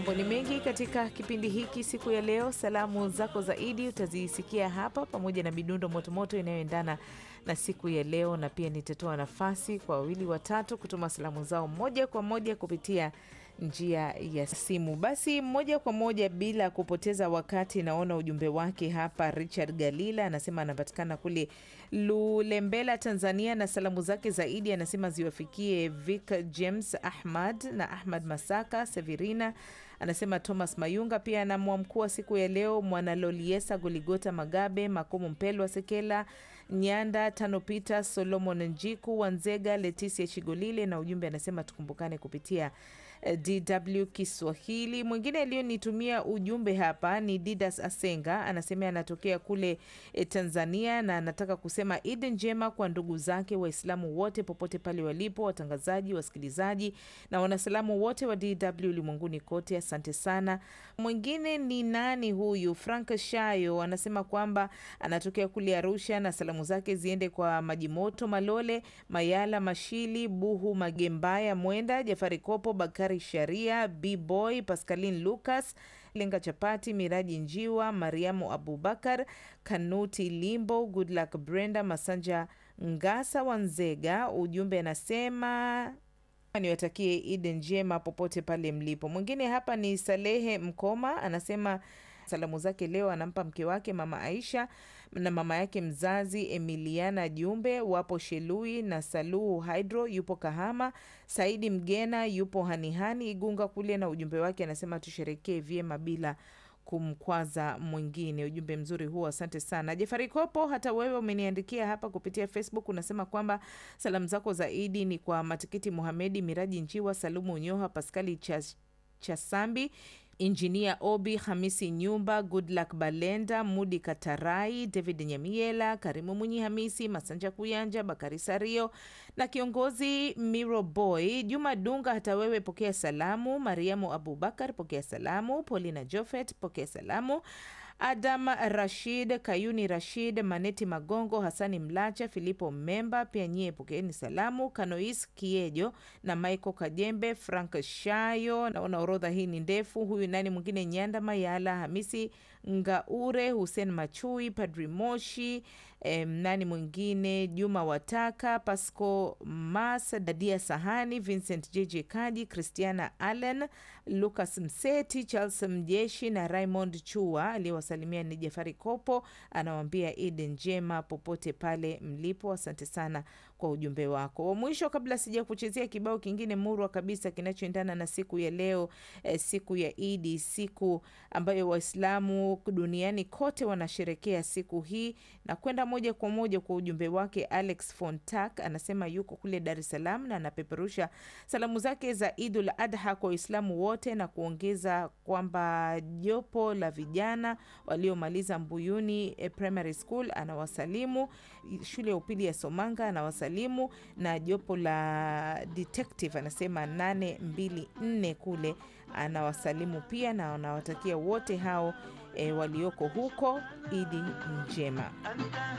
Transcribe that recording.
Mambo ni mengi katika kipindi hiki siku ya leo. Salamu zako zaidi utazisikia hapa pamoja na midundo motomoto inayoendana na siku ya leo, na pia nitatoa nafasi kwa wawili watatu kutuma salamu zao moja kwa moja kupitia njia ya simu. Basi moja kwa moja bila kupoteza wakati, naona ujumbe wake hapa. Richard Galila anasema anapatikana kule Lulembela, Tanzania, na salamu zake zaidi anasema ziwafikie Vic James Ahmad na Ahmad Masaka Severina anasema Thomas Mayunga pia anamwamkua siku ya leo Mwanaloliesa Goligota Magabe Makomo Mpelwa Sekela Nyanda Tano Peter Solomon Njiku Wanzega Letisia Chigolile, na ujumbe anasema tukumbukane kupitia DW Kiswahili. Mwingine aliyonitumia ujumbe hapa ni Didas Asenga, anasema anatokea kule e, Tanzania, na anataka kusema Idi njema kwa ndugu zake Waislamu wote popote pale walipo, watangazaji, wasikilizaji na wanasalamu wote wa DW ulimwenguni kote, asante sana. Mwingine ni nani huyu? Frank Shayo anasema kwamba anatokea kule Arusha na salamu zake ziende kwa Majimoto Malole, Mayala Mashili, Buhu Magembaya, Mwenda Jafari Kopo, Bakari Sharia, Bboy Pascaline Lucas, Lenga Chapati, Miraji Njiwa, Mariamu Abubakar, Kanuti Limbo, Goodluck Brenda Masanja Ngasa Wanzega. Ujumbe anasema niwatakie Idi njema popote pale mlipo. Mwingine hapa ni Salehe Mkoma anasema salamu zake leo anampa mke wake mama Aisha na mama yake mzazi Emiliana Jumbe wapo Shelui na Saluhu Hydro yupo Kahama. Saidi Mgena yupo Hanihani Igunga kule, na ujumbe wake anasema tusherekee vyema bila kumkwaza mwingine. Ujumbe mzuri huo, asante sana Jefari Kopo. Hata wewe umeniandikia hapa kupitia Facebook, unasema kwamba salamu zako zaidi ni kwa Matikiti Muhamedi, Miraji Njiwa, Salumu Unyoha, Paskali Chas, Chasambi Injinia Obi Hamisi Nyumba, Goodluck Balenda, Mudi Katarai, David Nyamiela, Karimu Munyi Hamisi, Masanja Kuyanja, Bakari Sario na kiongozi Miro Boy, Juma Dunga. Hata wewe pokea salamu. Mariamu Abubakar pokea salamu. Paulina Jofet pokea salamu. Adam Rashid, Kayuni Rashid, Maneti Magongo, Hasani Mlacha, Filipo Memba, pia nyie pokeeni salamu. Kanois Kiejo na Michael Kajembe, Frank Shayo. Naona orodha hii ni ndefu. Huyu nani mwingine? Nyanda Mayala, Hamisi Ngaure, Hussein Machui, Padri Moshi, em, nani mwingine? Juma Wataka, Pasco Mas, Dadia Sahani, Vincent JJ Kaji, Christiana Allen, Lucas Mseti, Charles Mjeshi na Raymond Chua. Aliyewasalimia ni Jafari Kopo, anawambia Idi njema popote pale mlipo. Asante sana kwa ujumbe wako wa mwisho. Kabla sija kuchezea kibao kingine murwa kabisa kinachoendana na siku ya leo eh, siku ya Idi, siku ambayo Waislamu duniani kote wanasherekea siku hii, na kwenda moja kwa moja kwa ujumbe wake. Alex Fontak anasema yuko kule Dar es Salaam na anapeperusha salamu zake za Idul Adha kwa Waislamu wote na kuongeza kwamba jopo la vijana waliomaliza Mbuyuni eh, Primary School anawasalimu, shule ya upili ya Somanga anawasalimu, na jopo la detective anasema 824 kule anawasalimu pia, na anawatakia wote hao e, walioko huko Idi njema.